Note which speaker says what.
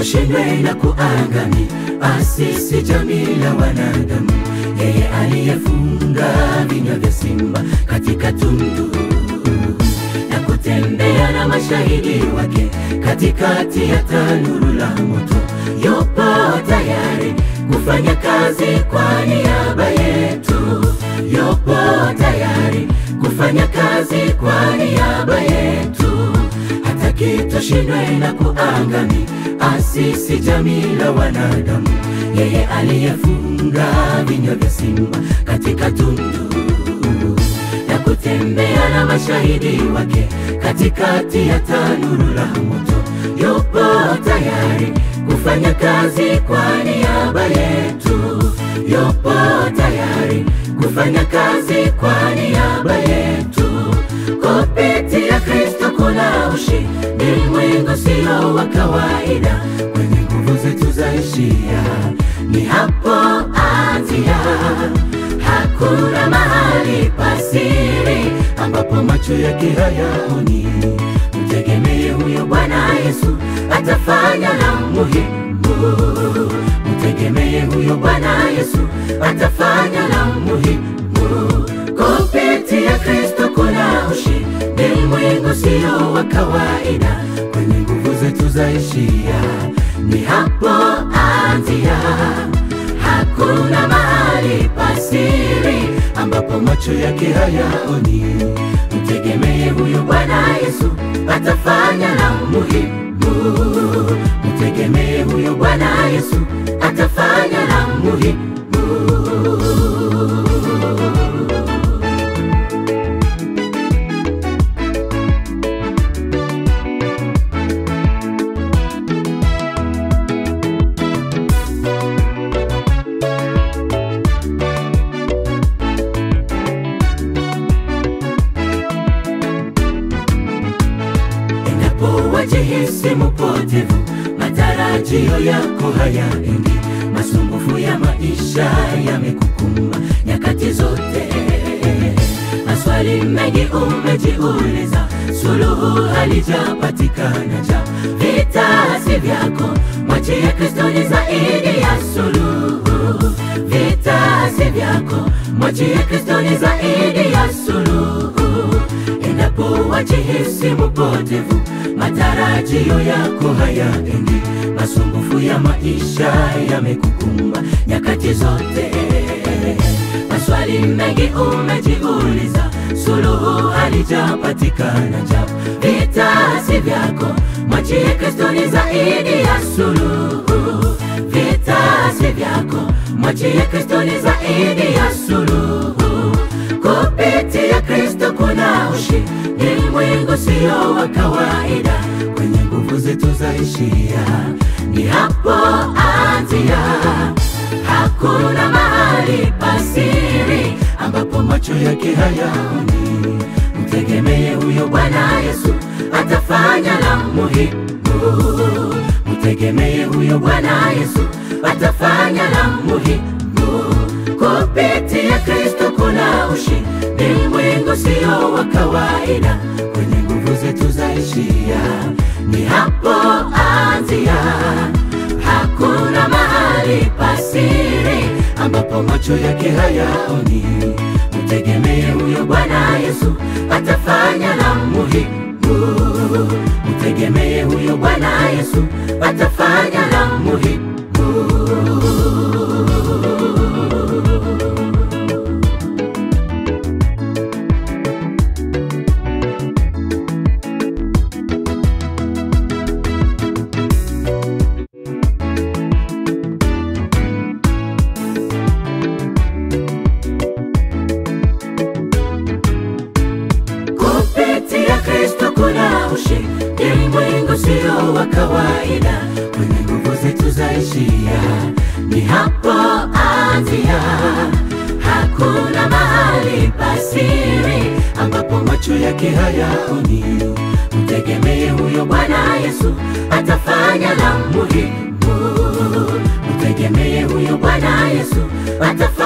Speaker 1: tushindwe na kuangamia, asisi jamii la wanadamu, yeye aliyefunga vinywa vya simba katika tundu na kutembea na mashahidi wake katikati ya tanuru la moto, yupo tayari kufanya kazi kwa niaba yetu, yupo tayari kufanya kazi kwa niaba yetu, hataki tushindwe na kuangamia, asisi jamii la wanadamu, yeye aliyefunga vinywa vya simba katika tundu na kutembea na mashahidi wake katikati ya tanuru la moto, yupo tayari kufanya kazi kwa niaba yetu, yupo tayari kufanya kazi kwa niaba yetu. Kupitia Kristo kuna ushindi, ulimwengu sio wa kawaida, kwenye nguvu zetu zaishia, ni hapo anzia Hakuna mahali pasiri ambapo macho yake hayaoni. Mtegemee huyo Bwana Yesu, atafanya la muhimu. Mtegemee huyo Bwana Yesu, atafanya la muhimu. Kupitia Kristo kuna ushindi, ulimwengu sio wa kawaida, kwenye nguvu zetu zaishia, ni hapo anzia. Hakuna mahali pasiri ambapo macho yake hayaoni. Mtegemee huyo Bwana Yesu, atafanya la muhimu. Mtegemee huyo Bwana Yesu, atafanya la muhimu. Endapo wajihisi mpotevu, matarajio yako hayaendi, masumbufu ya maisha yamekukumba nyakati zote, maswali mengi umejiuliza, suluhu halijapatikana. Ja, vita si vyako, mwachie Kristo ni zaidi ya suluhu. Vita si vyako, mwachie Kristo ni zaidi ya suluhu. Endapo wajihisi mpotevu, matarajio yako hayaendi, masumbufu ya maisha yamekukumba nyakati zote, maswali mengi umejiuliza, suluhu halijapatikana. Ja, vita si vyako, mwachie Kristo ni zaidi ya suluhu. Vita si vyako, mwachie Kristo ni zaidi ya suluhu. Kupitia Kristo kuna ushindi, ulimwengu sio wa kawaida, kwenye nguvu zetu zaishia, ni hapo anzia. Hakuna mahali pasiri ambapo macho yake hayaoni. Mtegemee huyo Bwana Yesu, atafanya la muhimu. Mtegemee huyo Bwana Yesu, atafanya la muhimu. Kupitia Kristo kuna ushindi, ulimwengu sio wa kawaida, kwenye nguvu zetu zaishia, ni hapo anzia. Hakuna mahali pasiri ambapo macho yake hayaoni. Mtegemee huyo Bwana Yesu, atafanya la muhimu. Mtegemee huyo Bwana Yesu, atafanya la muhimu. Kupitia Kristo kuna ushindi, ulimwengu sio wa kawaida, kwenye nguvu zetu zaishia, ni hapo anzia. Hakuna mahali pasiri ambapo macho yake hayaoni. Mtegemee huyo Bwana Yesu, atafanya la muhimu. Mtegemee huyo Bwana Yesu, atafanya